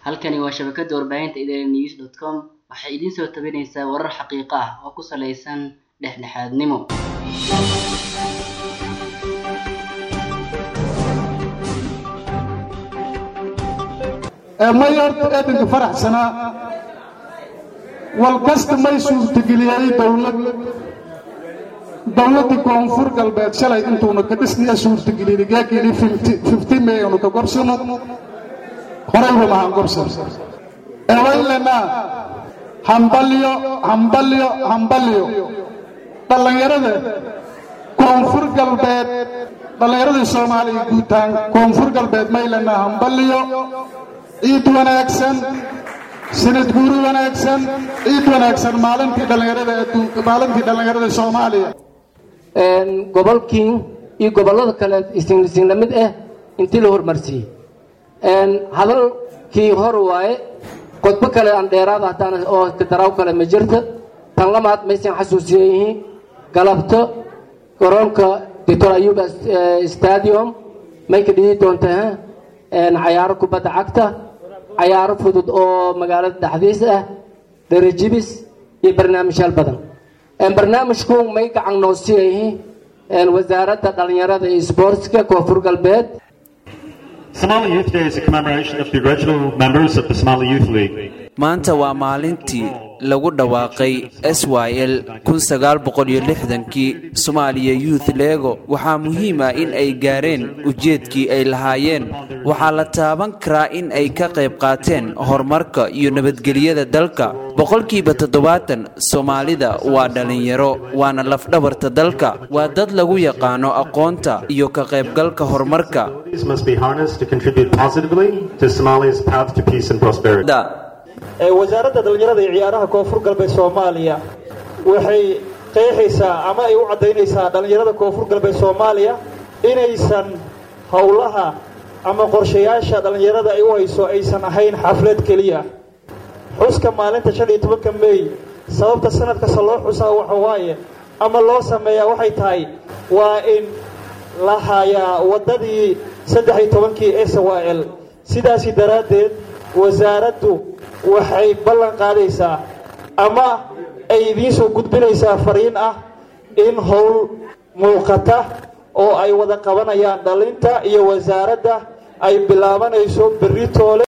halkani waa shabakada warbaahinta idaaha news dot com waxay idiin soo tabinaysaa warar xaqiiqo ah oo ku saleysan dhexdhexaadnimo may horta eedanka faraxsanaa wal kasta may suurtageliyay dowlad dowladdii koonfur galbeed shalay intuuna ka dhisnaya suurtageliyay gaagili fifty maynu ka gorsano horayba mahaan gorsan eewaylenaa hambalyo hambalyo hambalyo dhallinyarada koonfur galbeed dhallinyaradii soomaaliya guutaan koonfur galbeed maylenaa hambalyo ciid wanaagsan sanad guuri wanaagsan ciid wanaagsan maalintii dhallinyarada adduunka maalintii dhallinyarada soomaaliya gobolkii iyo gobollada kale isla mid ah intii la hormarsiiyey hadalkii hor waaye qodbo kale aan dheeraada haddaan oo daraaw kale ma jirta tan lamaad maysan xasuusiyan yihiin galabto garoonka doctor ayuba stadium may ka dhigi doontaa cayaaro kubadda cagta cayaaro fudud oo magaalada dhexdiis ah dherajibis iyo barnaamijyaal badan barnaamijku may gacan noo siiyayihiin wasaaradda dhallinyarada iyo sboortska koonfur galbeed Somali Youth Day is a commemoration of the original members of the Somali Youth League. maanta waa maalintii lagu dhawaaqay s y l kii somaaliya youth lego waxaa muhiim ah in ay gaareen ujeedkii ay lahaayeen waxaa la taaban karaa in ay ka qayb qaateen horumarka iyo nabadgelyada dalka boqolkiiba toddobaatan soomaalida waa dhallinyaro waana lafdhabarta dalka waa dad lagu yaqaano aqoonta iyo ka qaybgalka horumarka These must be harnessed to contribute positively to Somalia's path to peace and prosperity. wasaaradda dhallinyarada iyo ciyaaraha koonfur galbeed soomaaliya waxay qeexaysaa ama ay u caddaynaysaa dhallinyarada koonfur galbeed soomaaliya inaysan howlaha ama qorshayaasha dhallinyarada ay u hayso aysan ahayn xaflad keliya xuska maalinta shan iyo tobanka meey sababta sanad kasta loo xusaa waxa waaye ama loo sameeyaa waxay tahay waa in la hayaa waddadii saddex iyo tobankii s y l sidaasi daraaddeed wasaaraddu waxay ballan qaadaysaa ama ay idiin soo gudbinaysaa fariin ah in howl muuqata oo ay wada qabanayaan dhalinta iyo wasaaradda ay bilaabanayso berri toole